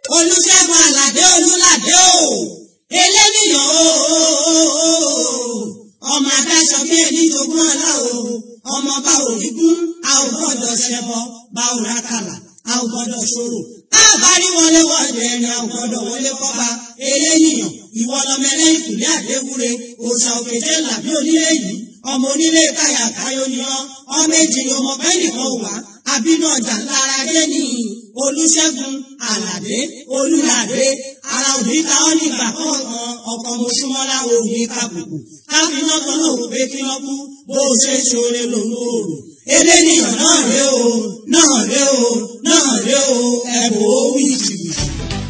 olùṣègùn àlàdé olùlàdé o eléníyàn o ọmọ adáṣọ bí ẹni jogún ọlá o ọmọ bá òní kún a ò gbọ́dọ̀ ṣẹbọ bá ò rákàlà a ò gbọ́dọ̀ ṣòro a bá rí wọlé wọlé ẹni a ò gbọ́dọ̀ wọlé kọba eléníyàn ìwọ lọmọ ẹlẹ́yìn kùlé àdéwúre òòṣà òkèjé làbí onílé yìí ọmọ onílé káyà káyọ ni ọ ọmọ èjì ni ọmọ bẹ́ẹ̀ nìkan wà àbínú ọjà lára dé ní olùṣègùn àlàdé olùlàdé ara òní ta ọ nígbà kọ̀ọ̀kan ọkọ̀ mọ̀ṣúmọ́lá òní kàbùkù káfíńnà kan náà wò pé kí wọ́n kú bó o ṣe ṣoore lòun ò rò eléníyàn náà ré o náà ré o náà ré o ẹ̀bùn ó wí jìbìtì.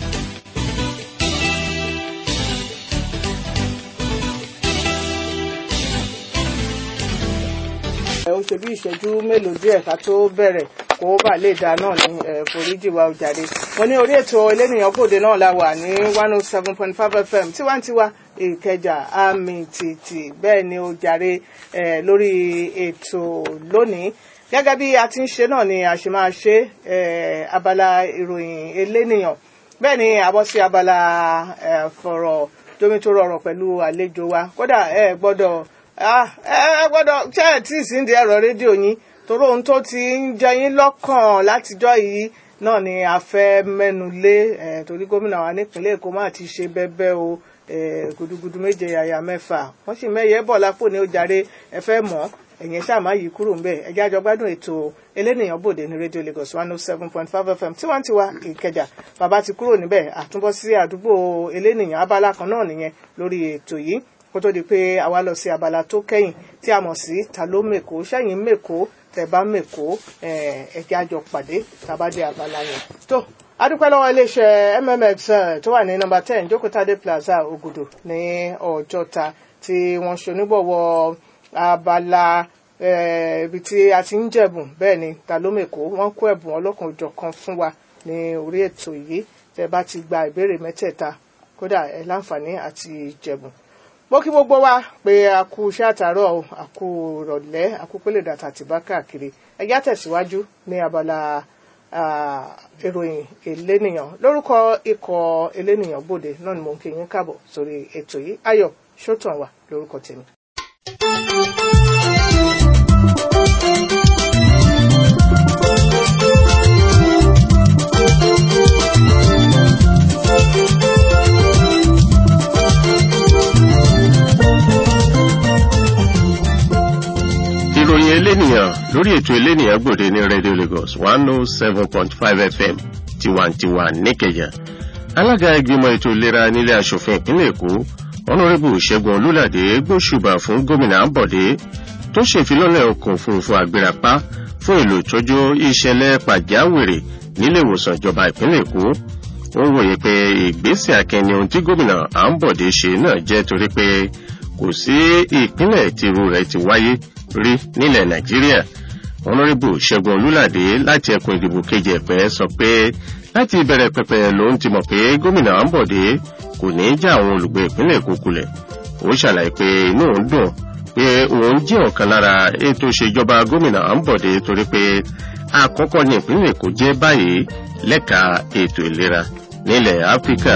ó ṣe bí ìṣẹ́jú mélòó díẹ̀ ká tó bẹ̀rẹ̀ kó bà lè dá náà ní foríjì wa òjàre mo ní orí ètò elénìyàn gbòde náà la wà ní one oh seven point five fm tiwantiwa ìkẹjà àmì tìtì bẹ́ẹ̀ ni ó jàre lórí ètò lónìí gẹ́gẹ́ bí a ti ń ṣe náà ni a ṣe máa ṣe abala ìròyìn elénìyàn bẹ́ẹ̀ ni àbọ̀ sí abala fọ̀rọ̀ jomitoro ọ̀rọ̀ pẹ̀lú àlejò wa kódà ẹ gbọ́dọ̀ ẹ gbọ́dọ̀ ṣe ẹ tí ì sí ní ẹ̀rọ rédíò yín torí ohun tó ti ń jẹ yín lọ́kàn látijọ́ yìí náà ni a fẹ́ mẹ́nu lé torí gómìnà wa nípìnlẹ̀ Èkó máa ti ṣe bẹ́bẹ́ o gudugudu méje yàyà mẹ́fà wọ́n sì mẹ́yẹ bọ̀ lápò ní ó jàre ẹ fẹ́ mọ̀ ẹ̀yìn ṣáà má yí kúrò ńbẹ̀ ẹjẹ́ àjọ gbádùn ètò elénìyàn bòde ní rédíò Lagos one oh seven point five FM tiwantiwa Ìkẹjà bàbá ti kúrò níbẹ̀ àtúbọ̀ sí àdúgbò elénìyàn abala kan náà nìyẹn lórí ètò yìí kó tó di pé àwa lọ sí abala tó kẹ́yìn tí a mọ̀ sí ta ló mèkó sẹ́yìn mèkó tẹ̀ bá mèkó ẹ̀jẹ̀ àjọ pàdé tàbá dé abala yẹn. tó adúpẹ́ lọ́wọ́ iléeṣẹ́ mmx tó wà ní nọ́mbà ten jókòtádé plaza Ògùdù ní Ọjọ́ta tí wọ́n ṣe onígbọ̀wọ́ abala ibi tí a ti ń jẹ̀bùn bẹ́ẹ̀ ni ta ló mèkó wọ́n kó ẹ̀bùn ọlọ́kan òjọ̀kan fún wa ní orí ètò yìí tẹ́ bá ti gba ìbéèrè mẹ́tẹ̀ẹ̀ta kódà ẹ̀ láǹfààní àti jẹ̀bùn mo kí gbogbo wa pé a kú iṣẹ́ àtàárọ̀ o a kú ìrọ̀lẹ́ a kú pélé dàtà tì bá káàkiri ẹjá tẹ̀síwájú ní abala ìròyìn elénìyàn lórúkọ ikọ̀ elénìyàn bòde náà ni mo ń kí yín káàbọ̀ sórí ètò yìí ayọ̀ sótàn wà lórúkọ tèmi. ìròyìn elénìyàn lórí ètò elénìyàn gbòde ní radio lagos one oh seven point five fm tiwantiwa níkẹjà alága ìgbìmọ̀ ètò ìlera nílé asòfin ìpínlẹ̀ èkó ọ̀nàrẹ́bù ṣẹ́gun olúlàdé gbóṣùbà fún gómìnà àbọ̀dé tó ṣèfilọ́lẹ̀ ọkọ̀ òfurufú àgbérapá fún èlò ìtọ́jú ìṣẹ̀lẹ̀ pàjáwìrì nílé ìwòsàn ìjọba ìpínlẹ̀ èkó ó wòye pé ìgbésẹ̀ akẹni ohun tí gómìnà àbọ̀dé ṣe náà jẹ́ torí pé kò sí ìpínlẹ̀ tìrú rẹ̀ ti wáyé rí nílẹ̀ nàìjíríà ọ̀nàrẹ́bù ṣẹ́gun olúlàdé láti ẹkùn ìdìbò kejì ẹ̀pẹ́ sọ pé láti ìbẹ̀rẹ̀ pẹ̀pẹ̀ ló ń ti mọ̀ pé gómìnà àǹbọ̀dé kò ní í já àwọn olùgbé ìpínlẹ̀ èkó kulẹ̀ ó ṣàlàyé pé inú òun dùn pé òun jẹ́ ọ̀kan lára ètò ìṣèjọba gómìnà àǹbọ̀dé torí pé àkọ́kọ́ ní ìpínlẹ̀ èkó jẹ́ báyìí lẹ́ka ètò ìlera nílẹ̀ áfíríkà.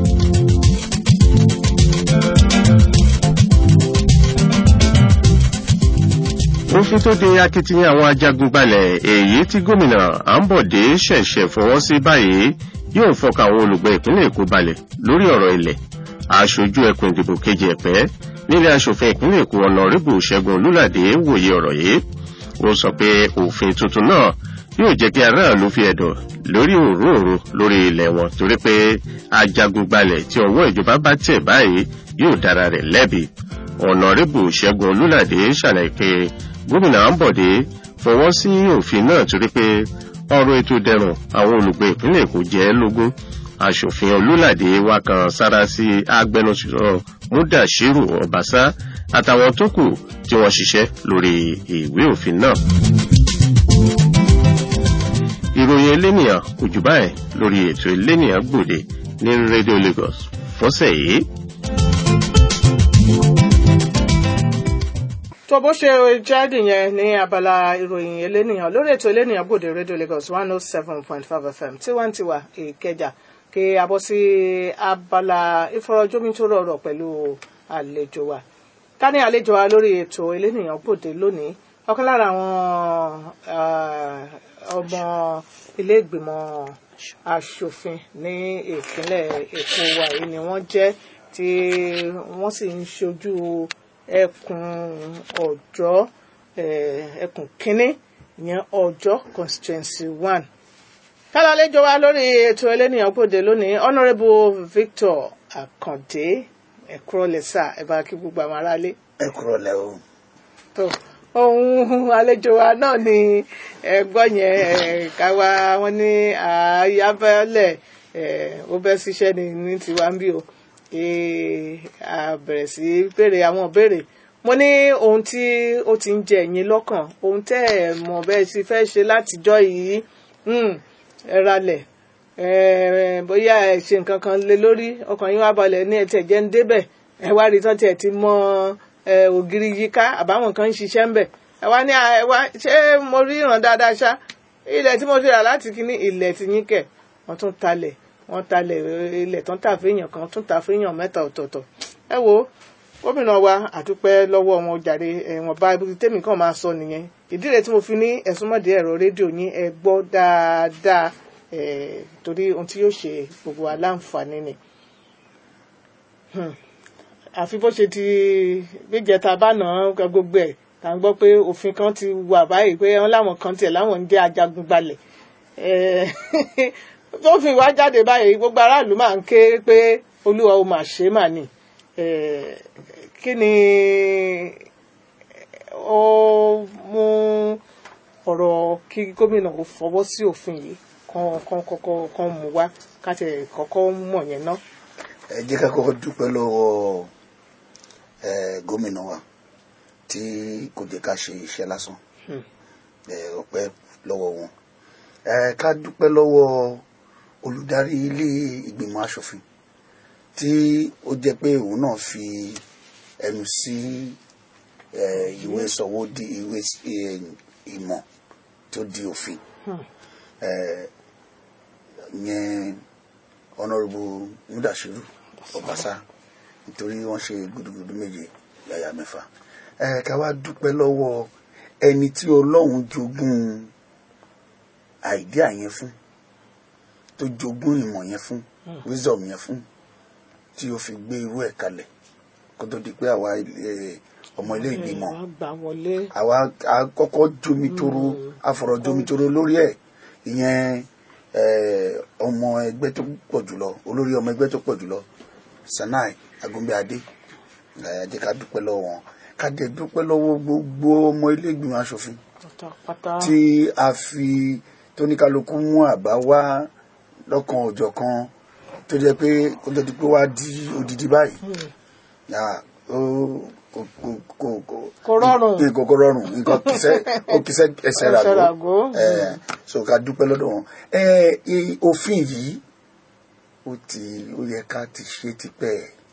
òfin tó de akitiyan àwọn ajagunbalẹ̀ èyí tí gómìnà àǹbọ̀dé ṣẹ̀ṣẹ̀ fọwọ́ sí báyìí yóò fọkà àwọn olùgbé ìpínlẹ̀ èkó balẹ̀ lórí ọ̀rọ̀ ilẹ̀ aṣojú ẹkùn ìdìbò kejì ẹ̀pẹ́ nílé aṣòfin ìpínlẹ̀ èkó ọ̀nàrẹ́bù ṣẹ́gun olúlàdé wòye ọ̀rọ̀ yìí ó sọ pé òfin tuntun náà yóò jẹ́ kí aráàlú fi ẹ̀dọ̀ lórí òróòro lórí ilẹ̀ wọn torí pé ajagunbalẹ̀ tí ọwọ́ ìjọba bá tẹ̀ báyìí yóò dára rẹ̀ lẹ́bi ọ̀nàrẹ́bù ṣẹ́gun olúlàdé ṣàlàyé pé gómìnà àǹbọ̀dé fọwọ́ sí òfin náà torí pé ọ̀rọ̀ ètò dẹrùn àwọn olùgbé ìpínlẹ̀ èkó jẹ́ lógún aṣòfin olúlàdé wa kan sára sí agbẹnusọ múdàṣírù ọbaṣá àtàwọn tó kù tí wọ́n ṣiṣẹ́ lórí ìwé òfin náà. ìròyìn elénìyàn kò jù báyìí lórí ètò elénìyàn gbòde ní rédíò lagos fọ́sẹ̀ yìí. tó bó ṣe jáde yẹn ní abala ìròyìn elénìyàn lórí ètò elénìyàn bòde rédíò lagos one oh seven point five fm tiwantiwa ìkẹjà kí a bọ́ sí abala ìfọ̀rọ̀jomitoro ọ̀rọ̀ pẹ̀lú àlejò wa ká ní àlejò wa lórí ètò elénìyàn gbòde lónìí ọ̀kan lára àwọn ah, ọmọ ilé ìgbìmọ̀ aṣòfin ní ìpínlẹ̀ èkó wa yìí ni wọ́n jẹ́ tí wọ́n sì ń ṣojú ẹkùn ọ̀jọ́ eh, ẹkùn kínní ìyẹn ọ̀jọ́ constituency one kálọ̀ àlejò wa lórí ètò elénìyàn gbòde lónìí honourable victor akande ẹ̀kúrọ̀lẹ́sà ẹ̀ bá kí gbogbo àwọn aráalé ẹ kúrò lẹ o tó ohun àlejò wa náà ni ẹgbọ́ yẹn eh, káwa wọn ní àyàbẹ̀lẹ̀ ó bẹ́ síṣẹ́ ní ní tiwa ń bí o Eh, a bẹ̀rẹ̀ sí í béèrè àwọn ìbéèrè mo ní ohun tí ó ti ń jẹ ẹ̀yin lọ́kàn ohun tẹ́ ẹ̀ mọ̀ bẹ́ẹ̀ ti fẹ́ ṣe látijọ́ yìí hmm, ẹ ralẹ̀ eh, bóyá ẹ ṣe nǹkan kan lé lórí ọkàn yín wá balẹ̀ ní ẹtì ẹ̀jẹ̀ ń débẹ̀ ẹ wá rí tán tiẹ̀ ti mọ eh, ògiri yíká àbáwọn kan ń ṣiṣẹ́ ń bẹ̀ ẹ wá ní à, ẹ wá ṣé mo rí ìràn dáadáa ṣá ilẹ̀ tí mo ti rà láti kíní ilẹ̀ ti yín kẹ̀ wọ́n tún talẹ̀ wọ́n talẹ̀ eh, ilẹ̀ tán tà fẹ́yàn kan tún tà fẹ́yàn mẹ́ta ọ̀tọ̀ọ̀tọ̀ ẹ wo gómìnà wa àdúpẹ́ lọ́wọ́ wọn jàre ẹ̀wọ̀n bá ibi tèmi kan máa sọ nìyẹn ìdí rẹ̀ tí mo fi ní ẹ̀sùnmọ̀dé ẹ̀rọ rédíò yín ẹ gbọ́ dáadáa eh, torí ohun tí yóò ṣe gbogbo wa láǹfààní ni Hmm. àfi bó ṣe ti gbéjẹta bá nà án gbogbo ẹ̀ tá ń gbọ́ pé òfin kan ti wà báyìí pé wọ́n láwọn kan tiẹ̀ láwọn ń jẹ́ ajagun gbalẹ̀ Eh, tó fi wá jáde báyìí gbogbo aráàlú máa ń ké pé olúwa ó mà ṣe mà ní Eh, kí ni ó mú ọ̀rọ̀ kí gómìnà ó fọwọ́ sí òfin yìí kan kan kọ́kọ́ kan mú wá ká tẹ̀ kọ́kọ́ mọ̀ yẹn ná. ẹ jẹ́ ká kọ́kọ́ dúpẹ́ lọ́wọ́ ẹ gómìnà wa tí kò jẹ́ ká ṣe iṣẹ́ lásán Hmm. ẹ ọpẹ́ lọ́wọ́ wọn ẹ ká dúpẹ́ lọ́wọ́ olùdarí ilé ìgbìmọ̀ asòfin tí ó jẹ́ pé òun náà fi ẹnu sí ẹ ìwé sọ̀wọ́ di ìwé ẹ, ìmọ̀ tó di òfin Hmm. ẹ yẹn honourable mudashiru ọbaṣá nítorí wọ́n ṣe gudugudu méje yàyà mẹ́fà ẹ ká wá dúpẹ́ lọ́wọ́ ẹni tí Ọlọ́run jogún àìdíà yẹn fún tó jogún ìmọ̀ yẹn fún wisdom yẹn fún tí ó fi gbé irú ẹ̀ kalẹ̀ kó tó di pé àwa eh, ọmọ ilé ìgbìmọ̀ wọ́n gbà wọlé. àwa àkọ́kọ́ jomitoro afọ̀rọ̀ jomitoro lórí ẹ̀ ìyẹn eh, ọmọ ẹgbẹ́ tó pọ̀ jùlọ olórí ọmọ ẹgbẹ́ tó pọ̀ jùlọ Sanai Agunbíadé ẹ jẹ́ ká dúpẹ́ lọ́wọ́ wọn ká dẹ̀ dúpẹ́ lọ́wọ́ gbogbo ọmọ ilé ìgbìmọ̀ asòfin pátápátá. tí a fi tóníkálukú mú àbá wá lọ́kan òjọ̀ kan tó jẹ́ pé kó tó di pé wá di odidi báyìí yà ó kò kò kò kò Kò rọrùn. nǹkan kò rọrùn nǹkan kìsẹ́ ó kìsẹ́ ẹsẹ̀ Ẹsẹ̀ ràgó ràgó. ẹ̀ so ká dúpẹ́ lọ́dọ̀ wọn ẹ̀ i- òfin yìí ó ti ó yẹ ká ti ṣe tipẹ́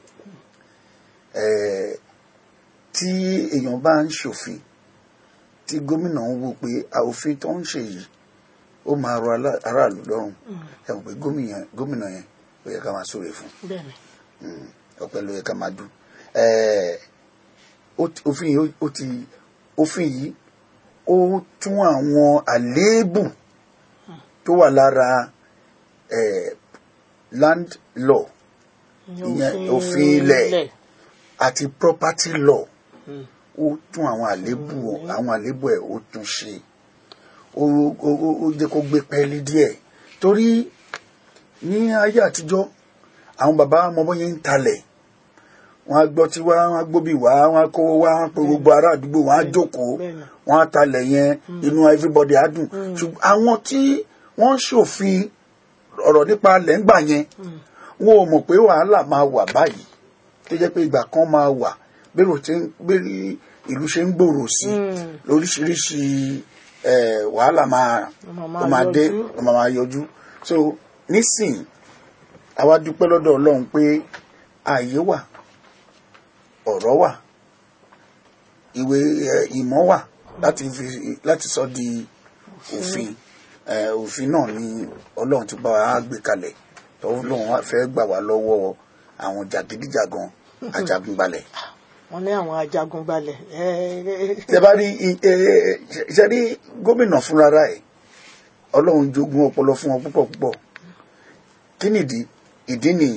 ẹ̀ tí èèyàn bá ń ṣòfin tí gómìnà ń wò pé a òfin tó ń ṣe yìí ó máa rọ alá- aráàlú lọ́rùn ẹ mọ̀ pé gómìnà gómìnà yẹn ó yẹ ká máa sóre fún bẹ́ẹ̀ni. Mm, ọpẹ́ ló yẹ ká máa dún Eh, ó ti- òfin yìí ó- ó ti òfin yìí ó tún àwọn àléébù tó wà lára eh, land law ìyẹn òfin ilẹ̀ àti property law ó tún àwọn àléébù àwọn àléébù ẹ̀ ó tún ṣe ó ó ó- ó jẹ́ kó gbé pẹ́ẹ́lí díẹ̀ torí ní ayé àtijọ́ àwọn bàbá ọmọ bọ́yẹn ń talẹ̀ wọ́n á gbọ́ tí wá wọ́n á gbóbi wá wọ́n á kówó wá wọ́n á pe gbogbo ará àdúgbò wọ́n á jókòó bẹ́ẹ̀ni. wọ́n á talẹ̀ yẹn inú everybody á dùn ṣùgbọ́n àwọn tí wọ́n ń ṣòfin ọ̀rọ̀ nípa lẹ́ngbà yẹn wọn ò mọ̀ pé wàhálà máa wà báyìí tó jẹ́ pé ìgbà kan máa wà bẹ́rù tí bẹ́rù ìlú ṣe ń gbòòrò sí Mm. lóríṣiríṣi eh, wàhálà máa Ó máa ó máa dé yọjú. ó máa máa yọjú so nísìn àwa dúpẹ́ lọ́dọ̀ Ọlọ́run pé ààyè wà ọ̀rọ̀ wà ìwé eh, ìmọ̀ wà láti fi láti sọ di òfin Eh, òfin náà ni Ọlọ́run ti bá wa gbé kalẹ̀ tó lóun wá fẹ́ gbà wá lọ́wọ́ àwọn jàgídíjàgan ajagunbalẹ̀. wọ́n ní àwọn ajagunbalẹ̀ ẹ ẹ tẹ bá rí i- ẹ, ẹ, ṣe- ṣe rí gómìnà fúnra ẹ̀ ọlọ́run jogún ọpọlọ fún wọn púpọ̀ púpọ̀ kí nìdí ìdí nìyí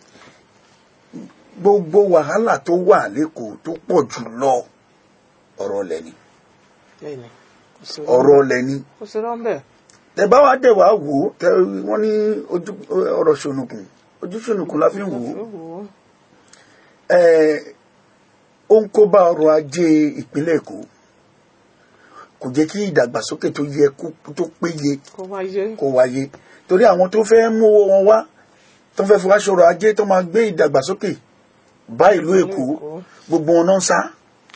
gbogbo wàhálà tó wà lẹ́kọ̀ọ́ tó pọ̀ jù lọ ọ̀rọ̀ ọ̀lẹ̀ ni lẹ́yìn kò sí ọ̀rọ̀ ọ̀lẹ̀ ni kò sí rọ́ńbẹ́ tẹ bá wá dẹ̀ wá wò ó tẹ wọ́n ní ojú ọ̀rọ̀ ṣonùkùn ojú ṣonùkùn la fi ń wò ó ẹ ó ń kó bá ọrọ̀ ajé ìpínlẹ̀ èkó kò jẹ́ kí ìdàgbàsókè tó yẹ kó- tó péye kó wáyé kó wáyé torí àwọn tó fẹ́ mú owó wọn wá tó fẹ́ fi wá ṣọrọ̀ ajé tó máa gbé ìdàgbàsókè bá ìlú èkó Èkó. gbogbo wọn náà ń sá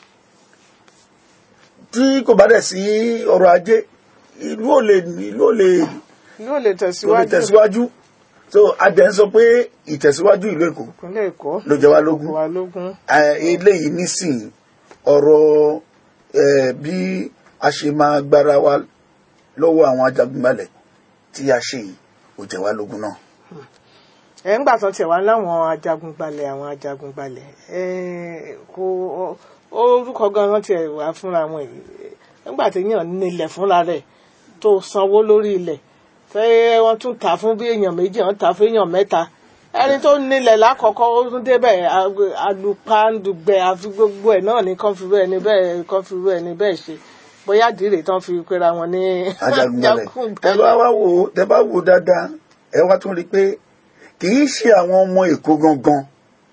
tí kò bá dẹ̀ sí ọrọ̀ ajé ìlú ò lè ìlú ò lè yóò lè tó lè tẹ̀síwájú tẹ̀síwájú so adẹ̀ ń sọ pé ìtẹ̀síwájú ìlú èkó ìpínlẹ̀ èkó ló jẹ wá lógún wà lógún Eh, eléyìí nísìnyí ọ̀rọ̀ eh, bí a ṣe máa gbára wa lọ́wọ́ àwọn ajagunbalẹ̀ tí a ṣe yìí ó jẹ wá lógún náà. ẹ̀ ń gbà tán tiẹ̀ wá láwọn ajagunbalẹ̀ àwọn ajagunbalẹ̀ ẹ̀ kò orúkọ gan-an tiẹ̀ wá fúnra wọn yìí nígbà tí èèyàn nílẹ̀ fúnra rẹ̀ tó sanwó lórí ilẹ̀ tẹ́ wọ́n tún tà fún bí èèyàn méjì wọ́n tà fún èèyàn mẹ́ta ẹni tó nílẹ̀ lákọ̀ọ́kọ́ ó tún débẹ̀ ag- alùpàǹdùgbẹ̀ àfi gbogbo ẹ̀ náà ní kán fi bẹ́ẹ̀ ni bẹ́ẹ̀ kán fi bẹ́ẹ̀ ni bẹ́ẹ̀ ṣe bóyá dìrè tán fi pera wọn ní ajagunbalẹ̀ tẹ bá wá wò ó tẹ bá wò ó dáadáa ẹ wá tún rí i pé kì í ṣe àwọn ọmọ èkó gangan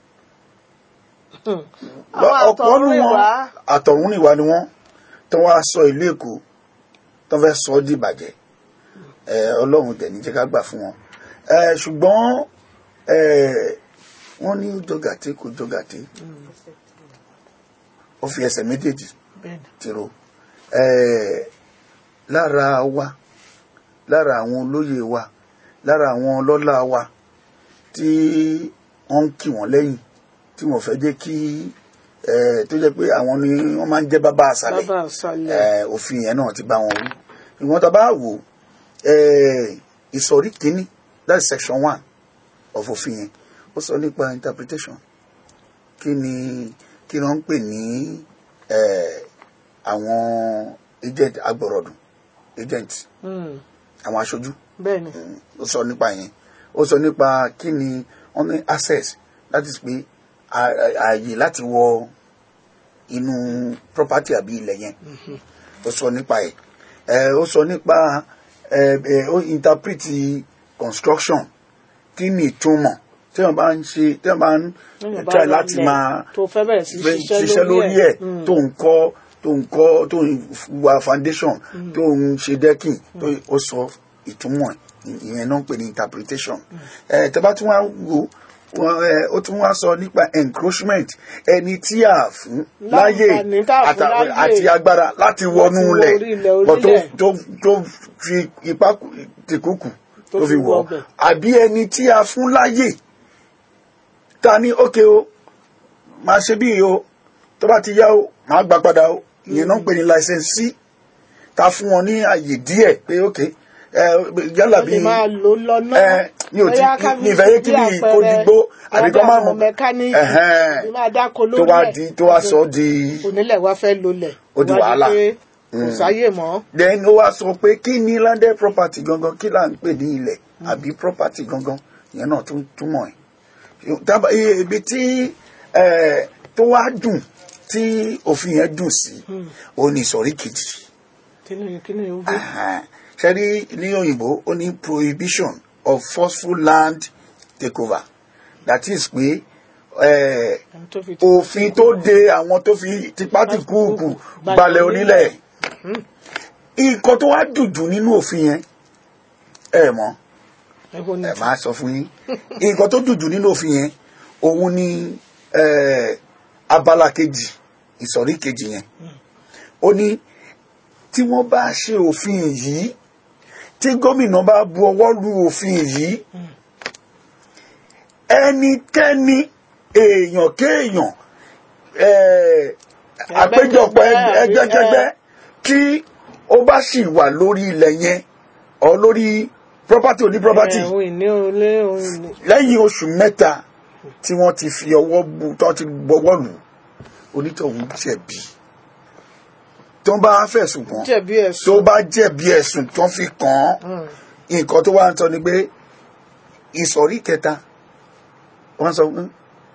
àwọn ọ̀pọ̀ nù wọn àtọ̀rìnwá àtọ̀húnrìnwá ni wọ́n tó wá sọ ìlú èkó tó fẹ́ sọ ọ́ dìbàjẹ́ ẹ ọlọ́run tẹ̀ ní jẹ́ ká gbà fún wọn ẹ ṣùgbọ́n ẹ wọ́n ní jọgàtí kò jọgàtí ó fi ẹsẹ̀ méjèèjì bẹ́ẹ̀ni tìrò ẹ lára wa lára àwọn olóyè wa lára àwọn ọlọ́lá wa tí wọ́n ń kì wọ́n lẹ́yìn tí wọ́n fẹ́ jẹ́ kí ẹ tó jẹ́ pé àwọn ni wọ́n máa ń jẹ́ bàbá àṣàlẹ̀ bàbá àṣàlẹ̀ ẹ, òfin yẹn náà ti bá wọn wí ìwọ̀n tá a bá wò ẹ, ìsọ̀rí kínní that's section one of òfin yẹn ó sọ nípa interpretation kí ni kí ni wọ́n ń pè ní ẹ, àwọn agent agbọ̀rọ̀dùn agent Mm, àwọn aṣojú bẹ́ẹ̀ni Mm, ó sọ nípa yẹn ó sọ nípa kí ni wọ́n ní access that is pé à- à- ààyè láti wọ inú property àbí ilẹ̀ yẹn ó sọ nípa ẹ̀ ẹ̀ ó sọ nípa ẹ̀ ẹ̀ ó interpret construction kí ni ìtumọ̀ tí wọ́n bá ń ṣe tí wọ́n bá ń Téèyàn bá try ra láti ilẹ̀ máa tó fẹ́ bẹ̀rẹ̀ sí fẹ́ ṣiṣẹ́ ṣiṣẹ́ lórí ẹ̀ Mm. tó ń kọ́ tó ń kọ́ tó ń wa foundation tó ń ṣe decking tó ó sọ ìtumọ̀ ẹ̀ ìyẹn náà ń pè ní interpretation ẹ̀ tẹ́ bá tún wá wò wọ́n, ẹ̀, ó tún wá sọ nípa encroachment ẹni tí a fún láyè Láǹfààní tá a fún àtà- láyè. àti agbára láti wọnú wọ ilẹ̀ orí ilẹ̀, bọ̀ tó orílẹ̀. tó tó fi ipá kù- tìkúkù Tó tó fi fi wọ wọ̀ ọbẹ̀. àbí ẹni tí a fún láyè ta ní ókè o máa ṣe bí o tó bá ti yá o máa gbà padà o ìyẹn náà ń pè ní licensee ta fún wọn ní àyè díẹ̀ pé ókè ẹ yálà wọ́n bí lè máa lò lọ́nà ẹ mi ò tí Bóyá ká fi mi ìfẹ́ yé kí bí ni àpẹẹrẹ, kó digbó àbí kó má àwọn mọ̀ mẹkáníìkì ẹ̀hẹ́n, bí máa dáko tó lórí wá ẹ̀. di tó wá sọ di onílẹ̀ wá fẹ́ lólẹ̀ Ó di Wá wàhálà. pé kò sáyè mọ́ then ó wá sọ pé kí ni landed property gangan kí là ń pè ní ilẹ̀ àbí property gangan ìyẹn náà tún túmọ̀ ẹ̀ Tábà- iye- ibi tí eh, tó wá dùn tí òfin yẹn dùn sí ó ní ìsọ̀rí kejì kíni kíni ó bí ṣe rí ní òyìnbó ó ní prohibition of forceful land takeover that is pé eh, ẹni tó fi òfin tó de àwọn tó fi tipátìkúùkù balẹ̀ onílẹ̀ nǹkan tó wá dùjù nínú òfin yẹn ẹ mọ̀ ẹ̀hún ni ẹ máa sọ fún yín nǹkan tó dùjù nínú òfin yẹn òun ni eh, abala kejì ìsọ̀rí kejì yẹn ó ní tí wọ́n bá ṣe òfin yìí tí gómìnà bá bu ọwọ́ lu òfin yìí ẹnikẹ́ni èèyàn kéèyàn eh, àpéjọpọ̀ ẹgbẹ́- ẹgbẹ́jẹgbẹ́ tí ó bá sì wà lórí ilẹ̀ yẹn ọ lórí property ò ní property ẹ, ohun ìní olé ohun ìní. lẹ́yìn oṣù mẹ́ta tí wọ́n ti fi ọwọ́ bu tó ti gbọ́wọ́ lù onítọ̀hún jẹ̀bi tó bá fẹ̀sùn kàn jẹ̀bi tó ẹ̀sùn. bá jẹ̀bi ẹ̀sùn tó fi kàn án nǹkan tó wá ń sọ ni pé ìsọ̀rí kẹta wọ́n sọ pé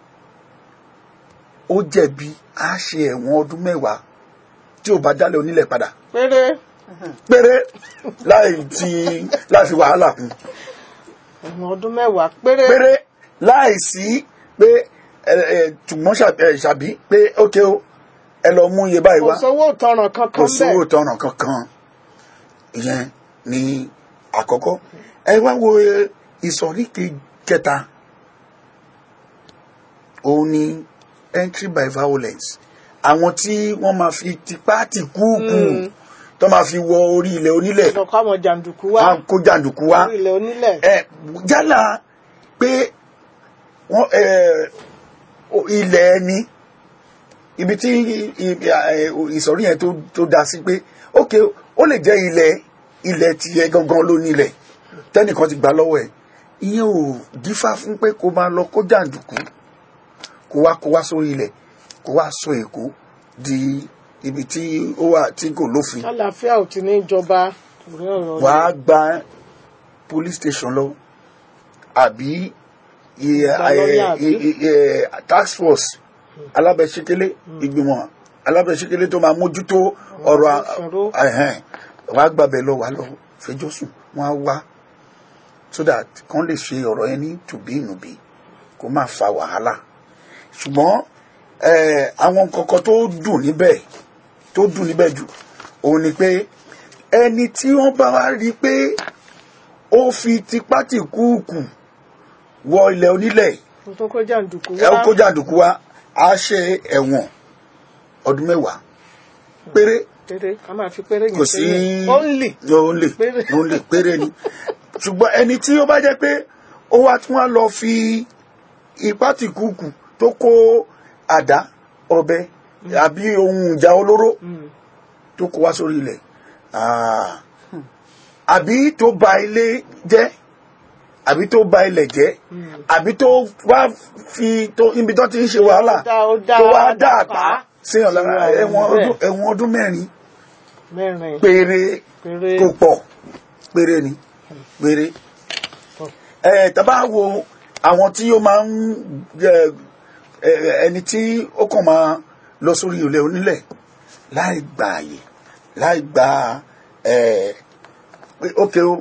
ó jẹ̀bi á ṣe ẹ̀wọ̀n ọdún mẹ́wàá tí ò bá dálé onílẹ̀ padà péré péré láì ti láì fi wàhálà kún ẹ̀wọ̀n ọdún mẹ́wàá péré. péré láì sí pé ẹ ẹ tùmọ̀ ṣà- ẹ, ṣàbí pé ókè o ẹ lọ mú iye báyìí kò wá sówó ìtanràn kò kankan sówó bẹ́ẹ̀. tọrọ kankan ìyẹn ní àkọ́kọ́ ẹ wá wo ìsọ̀rí ke- kẹta òun ni entry by violence àwọn tí wọ́n máa fi tipá tì kúùkù Mm. tó máa fi wọ orí ilẹ̀ onílẹ̀ lọ́kọ́ àwọn jàǹdùkú wá wá kó jàǹdùkú wá orí ilẹ̀ onílẹ̀. ẹ yálà pé wọ́n ẹ o- ilẹ̀ ẹni ibi tí i- i- ẹ, ìsọ̀rí yẹn tó tó da sí pé ok ó lè jẹ́ ilẹ̀ ilẹ̀ tiẹ̀ gangan ló nílẹ̀ tẹ́nìkan ti gbà lọ́wọ́ ẹ̀ ìyẹn ò dífá fún pé kó máa lọ kó jàǹdùkú kó wá kó wá sórí ilẹ̀ kó wá sọ èkó di ibi tí ó wà tí kò lófin àlàáfíà ò ti ní ìjọba torí ọ̀rọ̀ wà á gba police station lọ àbí iye- Gba lọ́yà ẹ- ẹ- ẹ- ẹ- task force alábẹ́síkélé ìgbìmọ̀ alábẹ́síkélé tó máa mójútó ọ̀rọ̀ a- ìṣòro. ẹ̀hẹ́n, wà á gbàbẹ̀ lọ wà á lọ fẹjọ́ sùn wọ́n á wá so that kàn lè ṣe ọ̀rọ̀ yẹn ní tùbí ìnùbí kó má fa wàhálà ṣùgbọ́n eh, àwọn kọ̀ọ̀kan tó dùn níbẹ̀ tó dùn níbẹ̀ jù òun ni pé ẹni tí wọ́n bá wá rí i pé ó fi tipátì kúùkù wọ ilẹ̀ onílẹ̀ tuntun kó jàǹdùkú ẹ wá kó jàǹdùkú wá á ṣe ẹ̀wọ̀n ọdún mẹ́wàá péré péré a máa fi péré kò yẹn sí sílẹ̀ ó ń lì ó ń lè Péré. ó ń lè péré ni ṣùgbọ́n ẹni tí ó bá jẹ́ pé ó wá tún wá lọ fi ipá tì kúùkù tó kó àdá ọ̀bẹ àbí ohun ìjà olóró tó kó wá sórí ilẹ̀ ah, àbí tó ba ilé jẹ́ àbí tó ba ilẹ̀ jẹ́ àbí tó wá fi tó ibi tó ti ń ṣe wàhálà dá- ó dá tó wá dá àpá àpá síyàn lára sí ẹ̀wọ̀n bẹ́ẹ̀. ọdún ẹ̀wọ̀n ọdún mẹ́rin mẹ́rin péré péré kò pọ̀ péré ni péré ẹ tàbá wo àwọn tí ó máa ń ẹ, ẹ, ẹni tí ó kàn máa lọ sórí ilẹ̀ onílẹ̀ láì gba àyè láì gba ẹ pé ókè o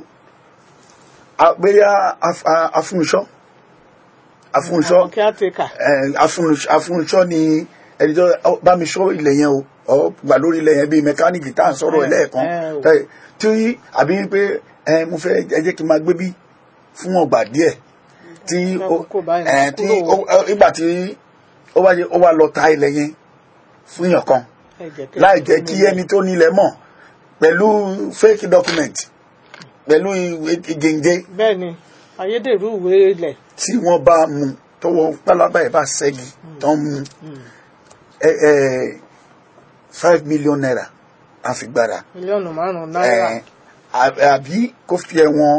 àgbéyà afúnṣọ́ afúnṣọ́ àwọn caretaker afúnṣọ́ ni ẹni tó ọ, bá mi ṣọ́ ilẹ̀ yẹn o ọ gbà lórí ilẹ̀ yẹn bíi mẹkáníìkì tá à ń sọ̀rọ̀ ẹ, ẹ̀ lẹ́ẹ̀kan ẹ, o. tẹ́- tí àbí pé ẹ mo fẹ́ ẹ jẹ́ kí n máa gbé bí fún ọgbà díẹ̀ tí Ẹ, ó kókó báyìí, ẹ, tí kúrò. ó- ó- ìgbà tí ó wá yẹ- ó wá lọ ta ilẹ̀ yẹn fún yàn kan ẹ jẹ́ kí- láì jẹ́ kí ẹni tó nílẹ̀ mọ̀ pẹ̀lú fake document pẹ̀lú ìwé ìgèǹgé bẹ́ẹ̀ ni ayédèrú ìwé ilẹ̀ tí wọ́n bá mú tọwọ́ pálábá ẹ̀ bá ṣẹ́gi tó ń mú ẹ ẹ five million naira àfigbára mílíọ̀nù márùn-ún náírà ẹ à- àbí kó fi ẹ̀wọ̀n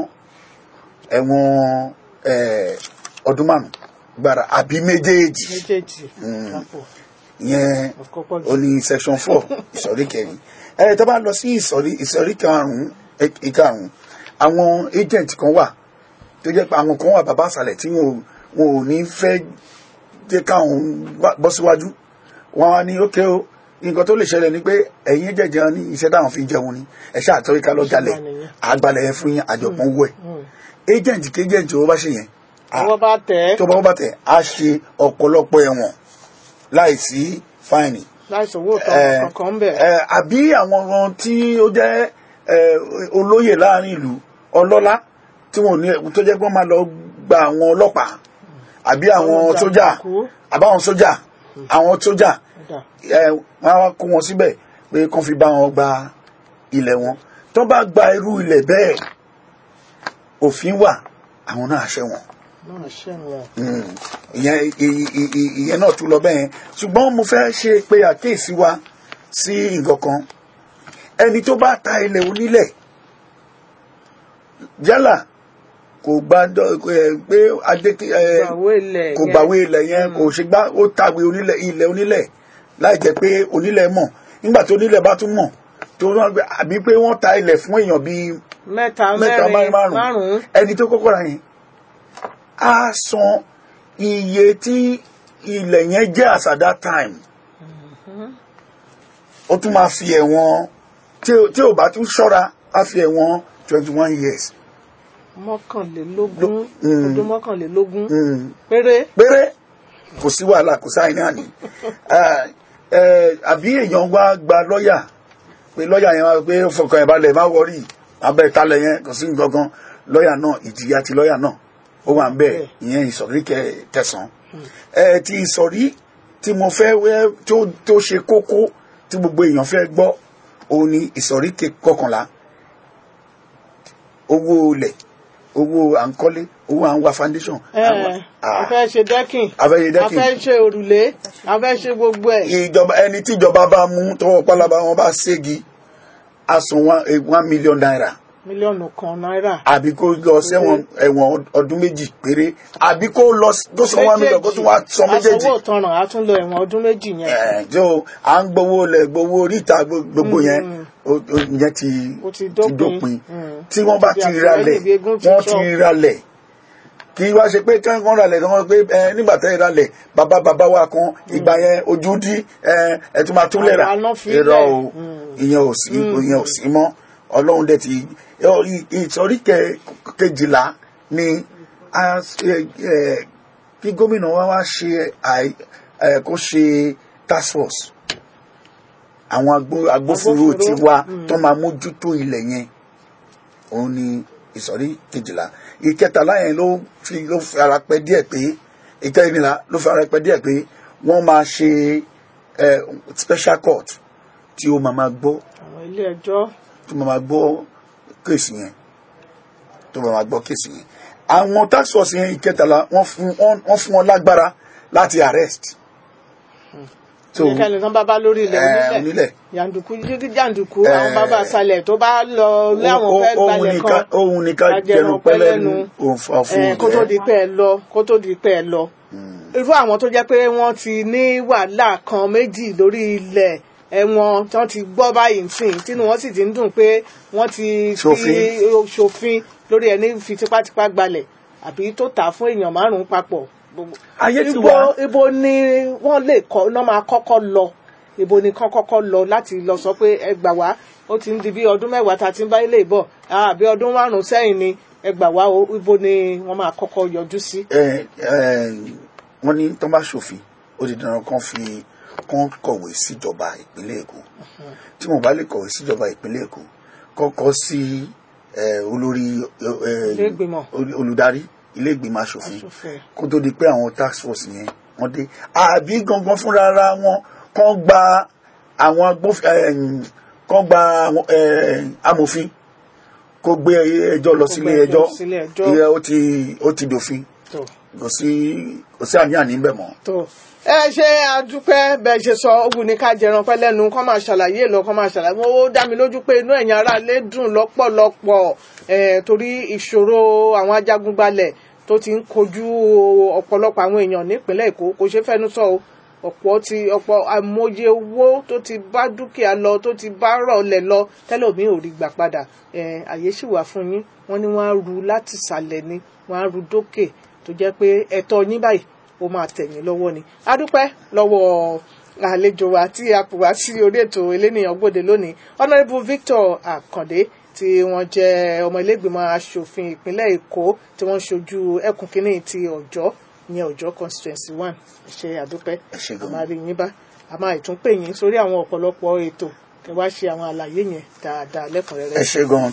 ẹ̀wọ̀n ẹ ọdún márùn gbára àbí méjèèjì méjèèjì lápò yẹn àkọ́kọ́ ó ní section four ìsọ̀rí kẹrin ẹ tó bá lọ sí ìsọ̀rí ìsọ̀rí karùn-ún ẹ- ìkarùn-ún àwọn agent kan wà tó jẹ́ pé àwọn kan wà bàbá àṣàlẹ̀ tí wọn ò- wọn ò ní fẹ́ jẹ́ káwọn wá- bọ́ síwájú wọn á ní ókè o nǹkan tó lè ṣẹlẹ̀ ni pé ẹ̀yin jẹ̀jẹ̀ ní iṣẹ́ táwọn fi ń jẹun ni ẹ ṣáà tọ́rí ká lọ jalẹ̀ àgbàlẹ̀ yẹn fún yín àjọpọ̀n owó ẹ̀ agent kí agent owó bá ṣe yẹn à- ọwọ́ bá tẹ̀ ẹ́ tó bá wọ́n bá tẹ̀ á ṣe ọ̀pọ̀lọpọ̀ ẹ̀wọ̀n láì sí fáìnì láìsí owó ẹ, ìtọ́ kankan ń bẹ̀ ẹ, àbí àwọn ohun tí ó jẹ́ ẹ, olóyè láàrin ìlú ọlọ́lá tí wọn ò ní tó jẹ́ pé wọ́n máa lọ gba àwọn ọlọ́pàá àbí àwọn Àwọn sójà jàǹdùkú. àbáwọn sójà àwọn sójà Ọ̀dà. ẹ, wọ́n á wá kó wọn síbẹ̀ pé kán fi bá wọn gba ilẹ̀ wọn tó bá gba irú ilẹ̀ bẹ́ẹ̀ òfin wà àwọn náà ṣẹ̀wọ̀n náà ṣẹ̀wọ̀n Mm. ìyẹn ì- ì- ì- ìyẹn náà tún lọ bẹ́ẹ̀ yẹn ṣùgbọ́n mo fẹ́ ṣe pé àkíyèsí wa sí nǹkan kan ẹni tó bá ta ilẹ̀ onílẹ̀ yálà kò gbá dọ́- ẹ, pé adé ẹ, gbàwó ilẹ̀ kò yẹn. gbàwé ilẹ̀ yẹn kò ṣe gbá ó tàwé onílẹ̀ ilẹ̀ onílẹ̀ láì jẹ́ pé onílẹ̀ mọ̀ nígbà tí onílẹ̀ bá tún mọ̀ tó wọ́n gbé àbí pé wọ́n ta ilẹ̀ fún èèyàn bíi mẹ́ta mẹ́ta mẹ́rin márùn márùn-ún ẹni tó kọ́kọ́ ra yẹn á san iye tí ilẹ̀ yẹn jẹ́ as at that time ó tún máa fi ẹ̀wọ̀n tí ò- tí ò bá tún ṣọ́ra á fi ẹ̀wọ̀n twenty one years mọ́kànlélógún Mm. ọdún mọ́kànlélógún Mm. péré péré kò sí wàhálà kò sáà ní àní Eh, eh, àbí èèyàn wá gba lọ́ọ̀yà pé lọ́ọ̀yà yẹn wá pé fọkàn ẹ̀ balẹ̀ má wọrí abẹ́ ìtalẹ̀ yẹn kò sí nǹkan kan lọ́ọ̀yà náà ìjìyà ti lọ́ọ̀yà náà ó wà ń bẹ̀ ìyẹn ìsọ̀rí kẹ- tẹ̀sán ẹ ti ìsọ̀rí tí mo fẹ́ wẹ́ tó tó ṣe kókó tí gbogbo èèyàn fẹ́ gbọ́ òun ni ìsọ̀rí ke- kọkànlá owó ilẹ̀ owó à ń kọ́lé owó à ń wa foundation ẹ àwọn- a Ah fẹ́ ṣe dẹ́kìn afẹ́yẹ a dẹ́kìn fẹ́ ṣe òrùlé a fẹ́ ṣe gbogbo ẹ̀ ìjọba ẹni tí ìjọba bá mú tọwọ́ pálábá wọn bá ségi á san one eh, one million naira mílíọ̀nù kan náírà àbí kó lọ sẹ́wọ̀n ẹ̀wọ̀n ọdún méjì péré àbí kó lọ s- kó san one million kó tún wá san méjèèjì asanwó ìtanràn á tún lọ ẹ̀wọ̀n ọdún méjì yẹn ẹ̀ tó à ń gbowó lẹ̀ gbowó oríta gbo- gbogbo yẹn ó- ó- ìyẹn ti Ó ti ti dópin. dópin Mm. tí wọ́n bá Ti ti àtìlẹ́yìn ralẹ̀ bí egún ti wọ́n sọ. ti ralẹ̀ kì í wá ṣe pé kí wọ́n ralẹ̀ kí wọ́n pé ẹ nígbà tẹ́ ẹ ralẹ̀ bàbá bàbá wa kan ìgbà yẹn ojú dí ẹ ẹ tún máa tún lẹ̀ rà Àwọn àná fi irọ́ lẹ̀. o ìyẹn ò sí ìyẹn ò sí mọ́ ọlọ́run dẹ̀ ti ẹ, ì- ìsọ̀rí kẹ- kejìlá ni a ẹ, ẹ, kí gómìnà wa wá ṣe àì ẹ, kó ṣe task force àwọn agbó- agbófinró Agbófinró, ti wá tó máa mójútó ilẹ̀ yẹn òun ni ìsọ̀rí kejìlá ìkẹtàlá yẹn ló fi ló fi ara pẹ́ díẹ̀ pé ìkẹrìnlá ló fi ara pẹ́ díẹ̀ pé wọ́n máa ṣe ẹ, special court tí ó máa máa gbọ́ àwọn ilé ẹjọ́ tó máa máa gbọ́ kéèsì yẹn tó máa máa gbọ́ kéèsì yẹn àwọn tax force yẹn ìkẹtàlá wọ́n fún wọ́n wọ́n fún wọn lágbára láti arrest. so ẹnikẹ́ni tán bá bá lórí ilẹ̀ ẹ, onílẹ̀ onílẹ̀ jàǹdùkú jíjí jàǹdùkú Eh, àwọn bàbá àṣàlẹ̀ tó bá lọ lé àwọn fẹ́ ohun gbalẹ̀ ní kan ká- ohun ní ká jẹnu pẹ́lẹ́nu òun fa fún Eh, kó tó di pé ẹ lọ kó tó di pé ẹ lọ irú àwọn tó jẹ́ pé wọ́n ti ní wàhálà kan méjì lórí ilẹ̀ ẹ̀wọ̀n tí wọ́n ti gbọ́ báyìí nsìn tínú wọn sì ti ń dùn pé wọ́n ti fi Ṣòfin. ṣòfin lórí ẹni fi tipátipá gbalẹ̀ àbí tó tà á fún èèyàn márùn-ún papọ̀ Gbogbo- ayé ti ibo wá ibo ni wọ́n lè kọ́ náà máa kọ́kọ́ lọ ibo ni kán kọ́kọ́ lọ láti lọ sọ pé ẹ gbà wá ó ti ń di bí ọdún mẹ́wàá tá a ti ń bá ilé ìbọ̀ àbí ọdún márùn-ún sẹ́yìn ni ẹ gbà wá o ibo ni wọ́n máa kọ́kọ́ yọjú sí. ẹ ẹ wọ́n ní tó bá ṣòfin ó di dandan kan fi kan kọ̀wé síjọba ìpínlẹ̀ Èkó tí wọ́n bá lè kọ̀wé síjọba ìpínlẹ̀ Èkó kọ́kọ́ sí ẹ, olórí ẹ, Ilé ìgbìmọ̀. ol- olùdarí ilé ìgbìmọ̀ aṣòfin Aṣòfin. kó tó di pé àwọn task force yẹn wọ́n dé àbí gangan fúnra ara wọn kàn gba àwọn agbófin kàn gba àwọn, ẹ, amòfin kó gbé ẹjọ́ lọ sílé gbé ẹjọ́ ẹjọ́ sílé ẹjọ́. ìyẹn ó ti ó ti dòfin tó kò sí kò sí àní-àní ń bẹ̀ mọ́. tó ẹ ṣe àdúpẹ́ bẹ́ẹ̀ ṣe sọ ó wù ní ká jẹran pẹ́ lẹ́nu kọ́ máa ṣàlàyé lọ kọ́ máa ṣàlàyé ó dá mi lójú pé inú ẹ̀yin ará ilé dùn lọ́pọ̀lọpọ̀ ẹ̀ torí ìṣòro àwọn ajagunbalẹ̀ tó ti ń kojú ọ̀pọ̀lọpọ̀ àwọn èèyàn nípínlẹ̀ Èkó kò ṣeé fẹ́nu sọ o ọ̀pọ̀ ti ọ̀pọ̀ àmọye owó tó ti bá dúkìá lọ tó ti bá rọ̀lẹ̀ lọ tẹ́lẹ̀ omi ò rí gbà padà ẹ̀ àyè sì wà fún yín wọ́n ní wọ́n á ru láti ìsàlẹ̀ ni wọ́n á ru dókè tó jẹ́ pé ẹ̀tọ́ yín báyìí ó máa tẹ̀yìn lọ́wọ́ ni a dúpẹ́ lọ́wọ́ àlejò wa tí a pè wá sí orí ètò elénìyàn gbòde lónìí honourable Victor Akande tí wọ́n jẹ́ ọmọ ilégbìmọ̀ asòfin ìpínlẹ̀ Èkó tí wọ́n ń ṣojú ẹkùn kínní ti Ọ̀jọ́ ìyẹn Ọ̀jọ́ constituency one ẹ ṣé àdúpẹ́ Ẹ ṣé a gan-an. máa rí yín bá a máa ìtún pè yín sórí àwọn ọ̀pọ̀lọpọ̀ ètò kí wá ṣe àwọn àlàyé yẹn dáadáa lẹ́kùnrẹ́rẹ́ ẹ ṣe gan-an.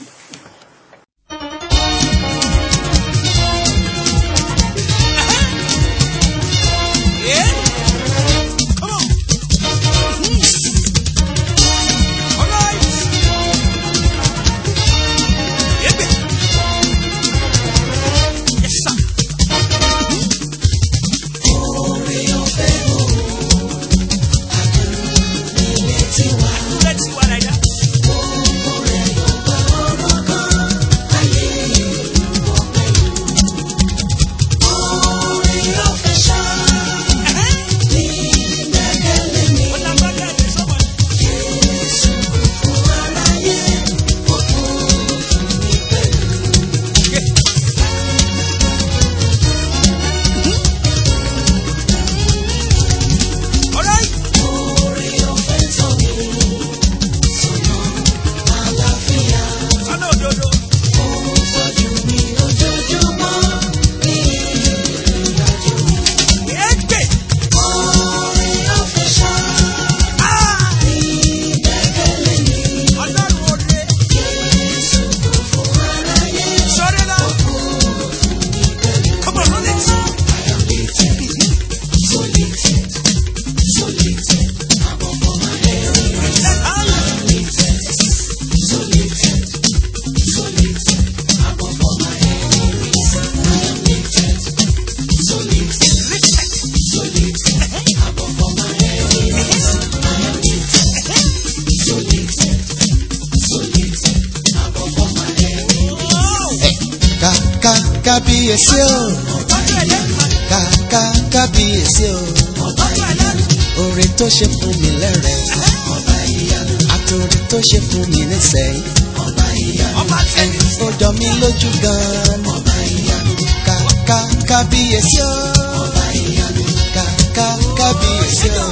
Let's see what I got. ká kábíyèsí o ká ká kábíyèsí o oore tó ṣe fún mi lẹ́rẹ̀ àtòrí tó ṣe fún mi nísẹ̀yìn ẹni tó jọ mí lójú gan-an ká ká kábíyèsí o ká ká kábíyèsí o.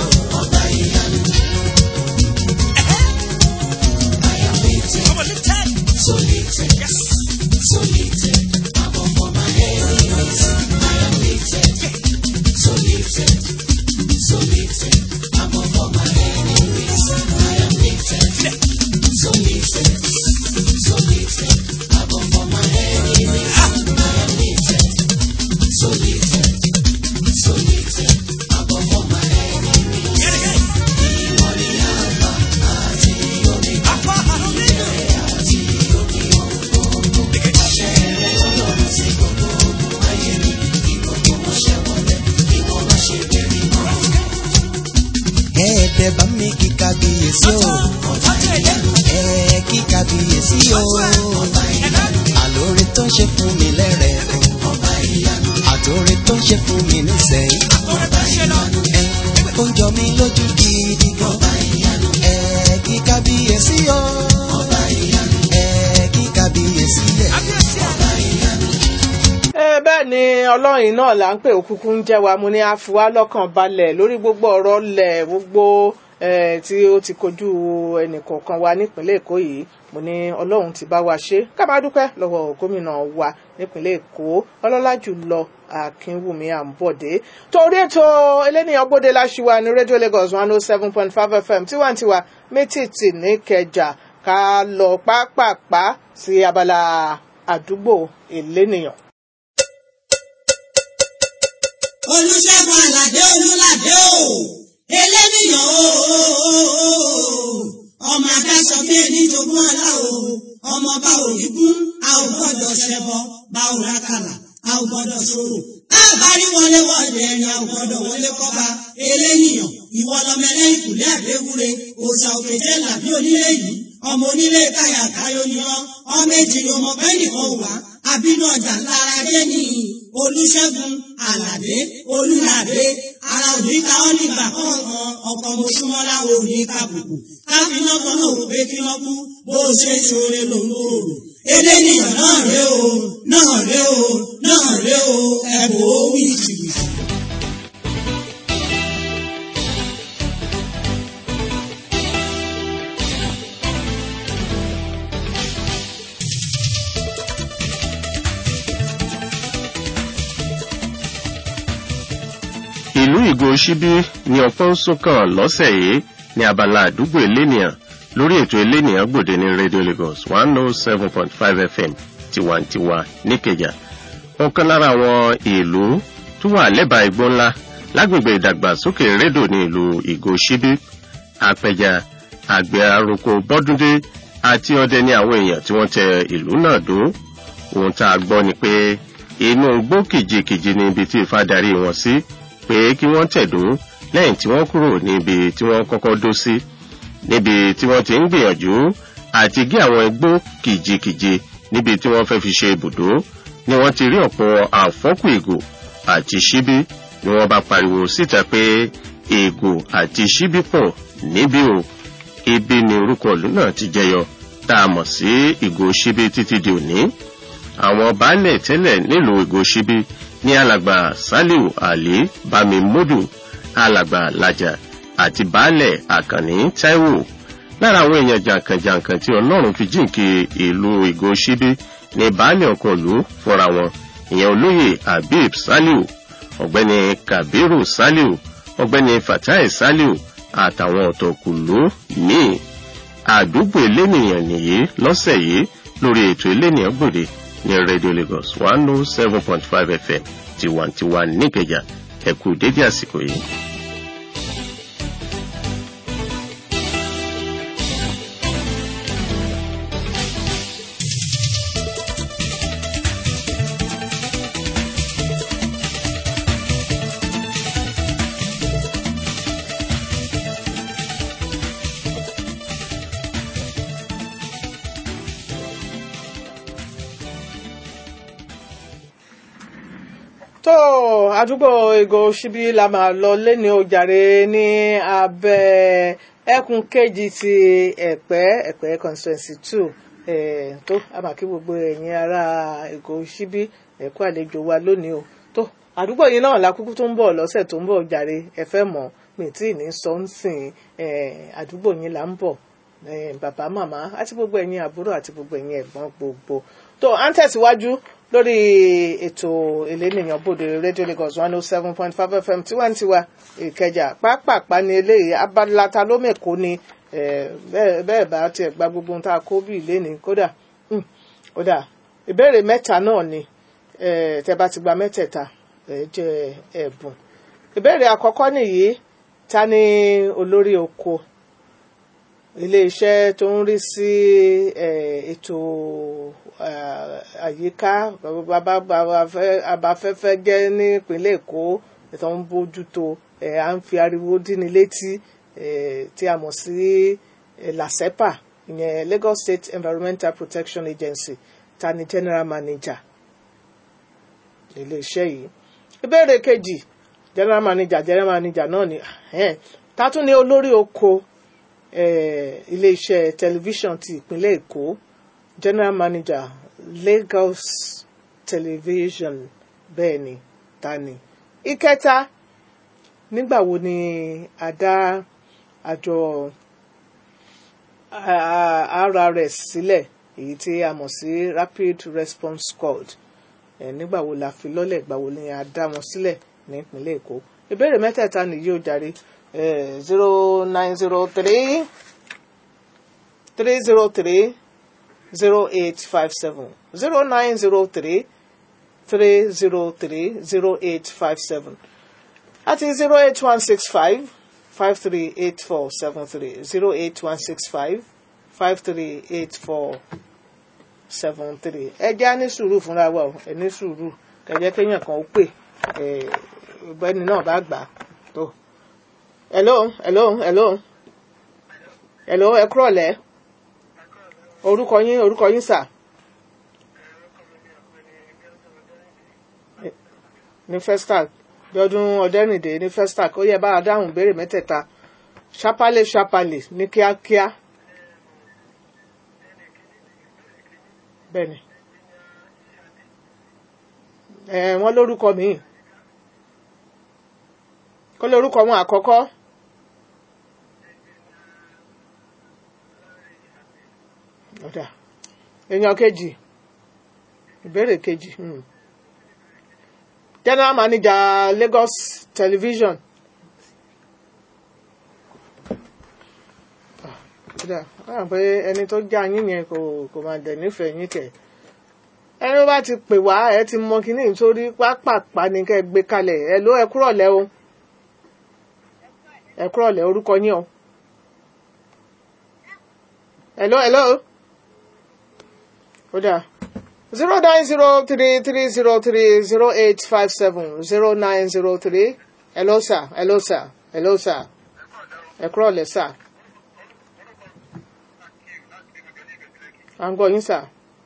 ẹ̀ẹ́dẹ̀ bá mi kí kábíyèsí o ẹ̀ẹ́ kí kábíyèsí o àlóore tó ń ṣe fún mi lẹ́rẹ̀ o àtòore tó ń ṣe fún mi nísẹ̀yìn ẹ̀ ó ń jọ mí lójú gidi gan ẹ̀ẹ́ kí kábíyèsí o ẹ̀ẹ́ kí kábíyèsí ẹ̀. ẹ bẹ́ẹ̀ ni ọlọ́run náà là ń pè òkùnkùn ń jẹ́ wa mo ní àfiwá lọ́kàn balẹ̀ lórí gbogbo ọ̀rọ̀ lẹ̀ gbogbo eh, tí ó ti kojú ẹnìkọ̀ọ̀kan wa nípínlẹ̀ èkó yìí mo ní ọlọ́run ti bá wa ṣe ká máa dúpẹ́ lọ́wọ́ gómìnà wa nípínlẹ̀ èkó ọlọ́lá jùlọ akínwùmí àǹbọ̀dé torí ètò eléníyàn gbòde láṣìwà ní rédíò lagos one oh seven point five fm tiwantiwa mẹ́tìtì ní kẹjà ká lọ pápápá sí abala àdúgbò eléníyàn. olùṣègùn àlàdé olùlàdé o eléníyàn o ọmọ adáṣọ bí ẹni jogún ọlá o ọmọ bá òrìgún a ò gbọ́dọ̀ ṣẹbọ bá ò rákàlà a ò gbọ́dọ̀ ṣòro àbárí wọlé wọlé ẹni a ò gbọ́dọ̀ wọlé kọba eléníyàn ìwọ lọmọ ẹlẹ́yìn kùlé àdéwúre òòṣà òkèjẹ làbí onílé yìí ọmọ onílé káyà káyọ ni ọ ọmọ èjì ni ọmọ bẹ́ẹ̀ nìkan wà àbínú ọjà lára dé ní olùṣègùn àlàdé olùlàdé ara òní ká ọ nígbà kọ̀ọ̀kan ọkọ̀ mọ̀ṣúmọ́lá òní kàbùkù káfíná kan náà wò pé kí wọ́n kú bó o ṣe ṣoore lòun ò rò eléníyàn náà ré o náà ré o náà ré o ẹ̀bùn ó wí jìbìtì. ìlú ìgò ṣíbí ni ọpọ́ ń sún kàn lọ́sẹ̀ yìí ní abala àdúgbò elénìyàn lórí ètò elénìyàn gbòde ní radio lagos one oh seven point five fm tiwantiwa níkẹjà ọ̀kan lára àwọn ìlú tó wà lẹ́bàá igbó ńlá lágbègbè ìdàgbàsókè rédò ní ìlú ìgò ṣíbí apẹja àgbẹ̀ aroko bọ́dúndé àti ọdẹ ní àwọn èèyàn tí wọ́n tẹ ìlú náà dó ohun tá a gbọ́ ni pé inú igbó kìjikìji ni ibi tí ifá darí wọn sí pé kí wọ́n tẹ̀dó lẹ́yìn tí wọ́n kúrò níbi tí wọ́n kọ́kọ́ dó sí níbi tí wọ́n ti ń gbìyànjú àti gé àwọn igbó kìjikìji níbi tí wọ́n fẹ́ fi ṣe ibùdó ni wọ́n ti rí ọ̀pọ̀ àfọ́kù ìgò àti ṣíbí ni wọ́n bá pariwo síta pé ìgò àti ṣíbí pọ̀ níbí o ibi ni orúkọ ìlú náà ti jẹyọ tá a mọ̀ sí ìgò ṣíbí títí di òní àwọn baálẹ̀ tẹ́lẹ̀ nílùú ìgò ṣíbí ní alàgbà saliu ali bamimodu alàgbà lajà àti baálẹ̀ àkànní taiwo lára àwọn èèyàn jàǹkànjàǹkàn tí ọlọ́run fi jíǹkì ìlú ìgò ṣíbí ní baálẹ̀ ọkọ̀ ìlú fúnra wọn ìyẹn olóyè habib saliu ọ̀gbẹ́ni kabiru saliu ọ̀gbẹ́ni fatai saliu àtàwọn ọ̀tọ̀kùlú míì àdúgbò elénìyàn nìyí lọ́sẹ̀ yìí lórí ètò elénìyàn gbòde ní radio lagos one oh seven point five fm tiwantiwa níkẹjà ẹkú dédé àsìkò yìí. tó àdúgbò ego ṣíbí la máa lọ lẹ́ni ojàre ní abẹ́ ẹkùn kejì ti ẹ̀pẹ́ ẹ̀pẹ́ constituency two eh, tó àmàkí gbogbo ẹ̀yin ará ego ṣíbí ẹ̀kú àlejò wa lónìí o tó àdúgbò yìí náà lákúkú tó ń bọ̀ lọ́sẹ̀ tó ń bọ̀ jàre ẹ fẹ́ mọ̀ mi tí ì ní sọ ń sìn eh, àdúgbò yìí là ń bọ̀ eh, bàbá màmá àti gbogbo ẹ̀yin àbúrò àti gbogbo ẹ̀yin ẹ̀gbọ́n gbogbo tó à ń tẹ̀síwájú lórí ètò elénìyàn bòde rédíò Lagos one oh seven point five FM tiwantiwa ìkẹjà pápápá ní eléyìí abalata ló mẹ́kọ́ ni eh, bẹ́ẹ̀ bẹ́ẹ̀ bá tiẹ̀ gba gbogbo ohun tá a kó bí ìléni kódà hmm, kódà ìbéèrè mẹ́ta náà ni eh, tẹ́ bá ti gba mẹ́tẹ̀ẹ̀ta ẹ jẹ́ ẹ̀bùn ìbéèrè àkọ́kọ́ nìyí ta ni olórí oko iléeṣẹ́ tó ń rí sí eh, ètò eh, àyíká abafẹ́fẹ́ jẹ́ nípínlẹ̀ Èkó tó ń bójútó eh, à ń fi ariwo díni létí eh, tí a mọ̀ sí eh, LASEPA ìyẹn Lagos State Environmental Protection Agency ta ni general manager iléeṣẹ́ yìí ìbéèrè kejì general manager general manager náà ni eh, ta tún ni olórí oko eh, iléeṣẹ́ tẹlifíṣàn ti ìpínlẹ̀ Èkó general manager Lagos television bẹ́ẹ̀ ni ta ni. ìkẹta nígbà wo ni a dá àjọ RRS sílẹ̀ èyí tí a mọ̀ sí Rapid Response Squad eh, nígbà wo la fi lọ́lẹ̀ ìgbà wo ni a dá wọn sílẹ̀ ní ìpínlẹ̀ Èkó ìbéèrè mẹ́tẹ̀ẹ̀ta nìyí ó jàre zero nine zero three three zero three zero eight five seven zero nine zero three three zero three zero eight five seven àti zero eight one six five five three eight four seven three zero eight one six five five three eight four seven three ẹ jẹ́ á ní sùúrù fúnra wa o ẹ ní sùúrù kẹjẹ kéèyàn kan ó pè ẹ ọ̀gbẹ́ni náà bá gbà á tó. hello hello hello hello ẹ kúrọ̀lẹ́ orúkọ yín orúkọ yín sà. ní festac bíọ́dún ọ̀dẹ́rìndé ní festac ó yẹ bá a dáhùn béèrè mẹ́tẹ̀ẹ̀ta ṣapálẹ̀ ṣapálẹ̀ ní kíákíá. bẹ́ẹ̀ni ẹ wọ́n lórúkọ míì kó lórúkọ wọn àkọ́kọ́ ọ̀dà èèyàn kejì ìbéèrè kejì hmm. general manager Lagos television kódà wọ́n rà pé ẹni tó já yín yẹn kò kò máa dẹ̀ nífẹ̀ẹ́ yín kẹ̀ ẹni tó bá ti pè wá ẹ ti mọ kíní nítorí pápápá ni kẹ́ ẹ gbé kalẹ̀ ẹ ló ẹ kúrọ̀lẹ́ o ẹ kúrọ̀lẹ́ orúkọ yín o hello hello kódà zero nine zero three three zero three zero eight five seven zero nine zero three hello sir hello sir hello sir ẹ kúrọ̀lẹ́ sir. à ń gbọ́ yín sà.